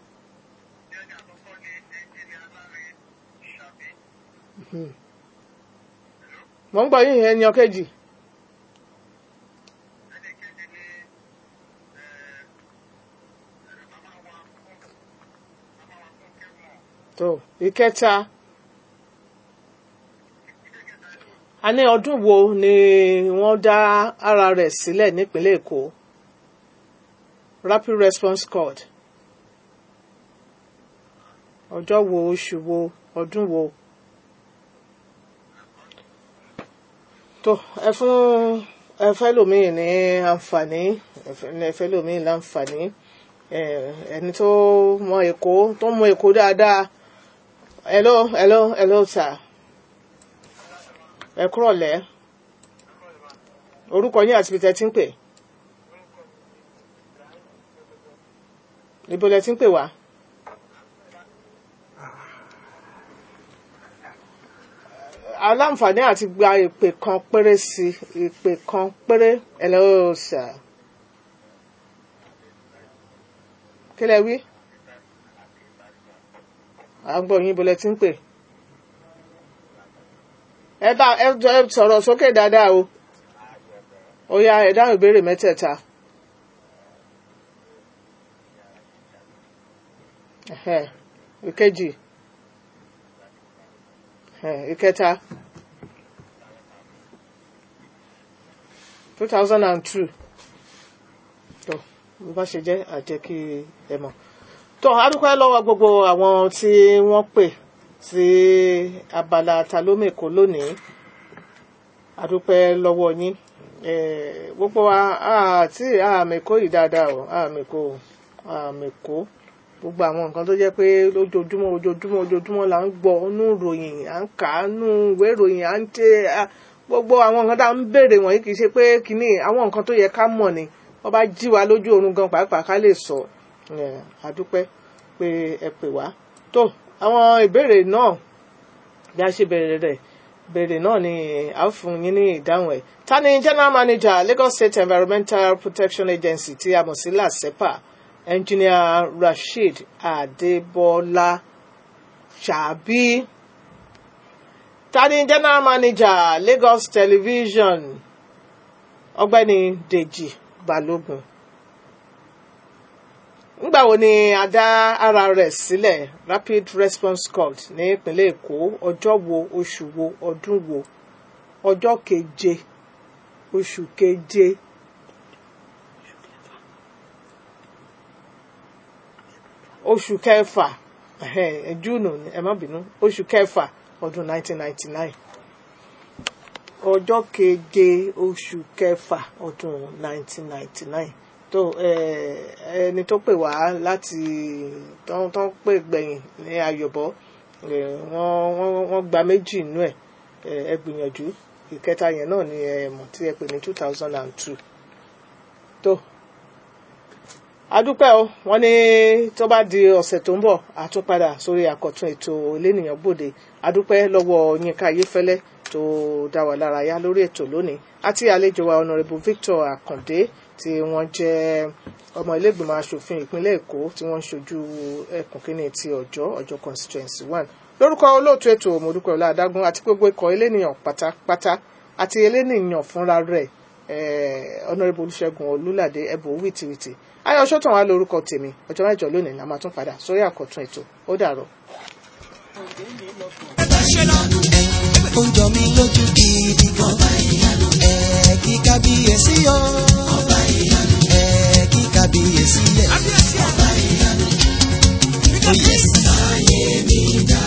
mo ń gbọ́ yín ẹni ọ̀kejì. tó ìkẹta a ní ọdún wo ni wọ́n dá ara rẹ̀ sílẹ̀ nípínlẹ̀ Èkó Rapid Response Squad ọjọ́ wo oṣù wo ọdún wo tó ẹ fún ẹ fẹ́ lòmíì ní àǹfààní ẹ fẹ́ lòmíì láǹfààní ẹni tó mọ Èkó tó mọ Èkó dáadáa hello hello hello sir ẹ kúrọ̀lẹ́ orúkọ yín àti ibi tẹ́ ti ń pè níbo lẹ ti ń pè wá. aláǹfààní àti gba ìpè kan péré sí ìpè kan péré hello sir. kí lẹ wí? à ń gbọ́ yín bó lẹ ti ń pè. ẹ bá ẹ jọ ẹ sọ̀rọ̀ sókè dáadáa o ó yá ẹ dáhùn ìbéèrè mẹ́tẹ̀ẹ̀ta. Ẹhẹ́, ìkejì ẹhẹ́, ìkẹta two thousand and two tó bó bá ṣe jẹ́ àjẹ́ kí ẹ mọ̀ tó a dúpẹ́ lọ́wọ́ gbogbo àwọn tí wọ́n pè sí abala ta ló mèkó lónìí a dúpẹ́ lọ́wọ́ yín Eh, gbogbo wa àti àmèkó yìí dáadáa o àmèkó àmèkó gbogbo àwọn nǹkan tó jẹ́ pé lójoojúmọ́ ojoojúmọ́ ojoojúmọ́ là ń gbọ́ nú ìròyìn à ń kà á nú ìwé ìròyìn à ń tẹ à- gbogbo àwọn nǹkan tá à ń béèrè wọ̀nyí kì í ṣe pé kínní àwọn nǹkan tó yẹ ká mọ̀ ni wọ́n bá jí wa lójú oorun gan pàápàá ká lè sọ Eh, a dúpẹ́ pé ẹ pè wá tó àwọn ìbéèrè náà bí a ṣe bẹ̀rẹ̀ rẹ̀ bẹ̀rẹ̀ náà ni a ó fún yín ní ìdáhùn ẹ̀. ta ni general manager Lagos State Environmental Protection Agency tí a mọ̀ sí LASEPA engineer Rasheed Adébọ́lá Ṣàbí. ta ni general manager Lagos Television ọ̀gbẹ́ni Dèjì Balógun. nígbà wo ni a dá ara rẹ̀ sílẹ̀ Rapid Response Squad ní ìpínlẹ̀ Èkó ọjọ́ wo oṣù wo ọdún wo ọjọ́ keje oṣù keje oṣù kẹfà ẹhẹ́n, júùnù ni, ẹ má bínú oṣù kẹfà ọdún 1999 ọjọ́ keje oṣù kẹfà ọdún 1999 tó eh, ẹni tó pè wá láti tó tó ń pè gbẹ̀yìn ní ayọ̀bọ̀ eh, wọ́n wọ́n wọ́n gba méjì nínú ẹ̀ eh, ẹ gbìyànjú ìkẹta yẹn náà ni ẹ mọ̀ tí ẹ pè ní 2002 tó adúpẹ́ o wọ́n ní tó bá di ọ̀sẹ̀ tó ń bọ̀ àtúnpadà sórí àkọ́tún ètò elénìyàn gbòde adúpẹ́ lọ́wọ́ Yínká Ayéfẹ́lẹ́ tó dá wa lára yá lórí ètò lónìí àti àlejò wa Honourable Victor Akande tí wọ́n jẹ́ ọmọ ilégbìmọ̀ asòfin ìpínlẹ̀ Èkó tí wọ́n ń ṣojú ẹkùn kínní ti Ọ̀jọ́ Ọ̀jọ́ constituency one lórúkọ olóòtú ètò Mọ́dúpẹ́ Ọláadágún àti gbogbo ikọ̀ elénìyàn pátápátá àti elénìyàn fúnra rẹ̀ eh, Honourable Olúṣẹ́gun Olúládé ẹ̀bùn wìtìwìtì ayọ̀ ṣọ́tàn wá lórúkọ tèmi ọjọ́ mẹ́jọ lónìí la máa tún padà sórí àkọ́tún ètò ó dàrọ̀. ó ń jọ mí lójú gidi gan. ẹ kí kábíyèsí o. ẹ kí kábíyèsí yẹ. ó yẹ sí.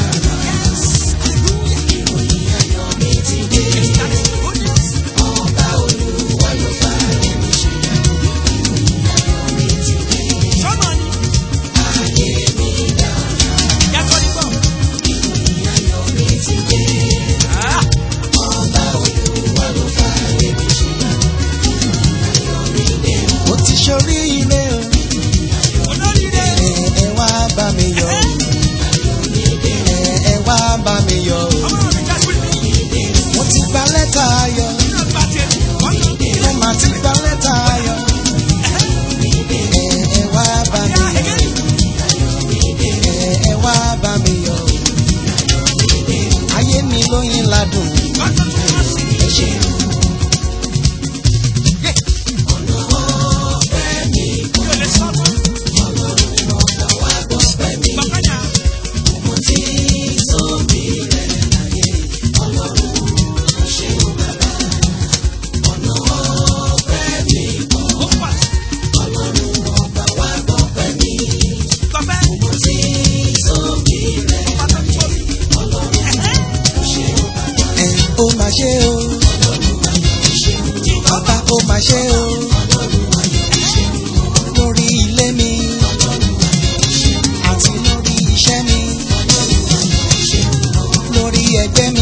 mo ti ṣoríire o. ẹ ẹ wá bá mi yọ̀ o. ẹ ẹ wá bá mi yọ̀ o. mo ti gba lẹ́tà ayọ̀. mo mà ti gba lẹ́tà ayọ̀. ẹ ẹ wá bá mi yọ̀ o. ẹ ẹ wá bá mi yọ̀ o. ayé mi lóyin ládùn. ẹ ṣe. ẹ ó máa ṣe o. ọba ó máa ṣe o. lórí ilé mi. àti lórí iṣẹ́ mi. lórí ẹgbẹ́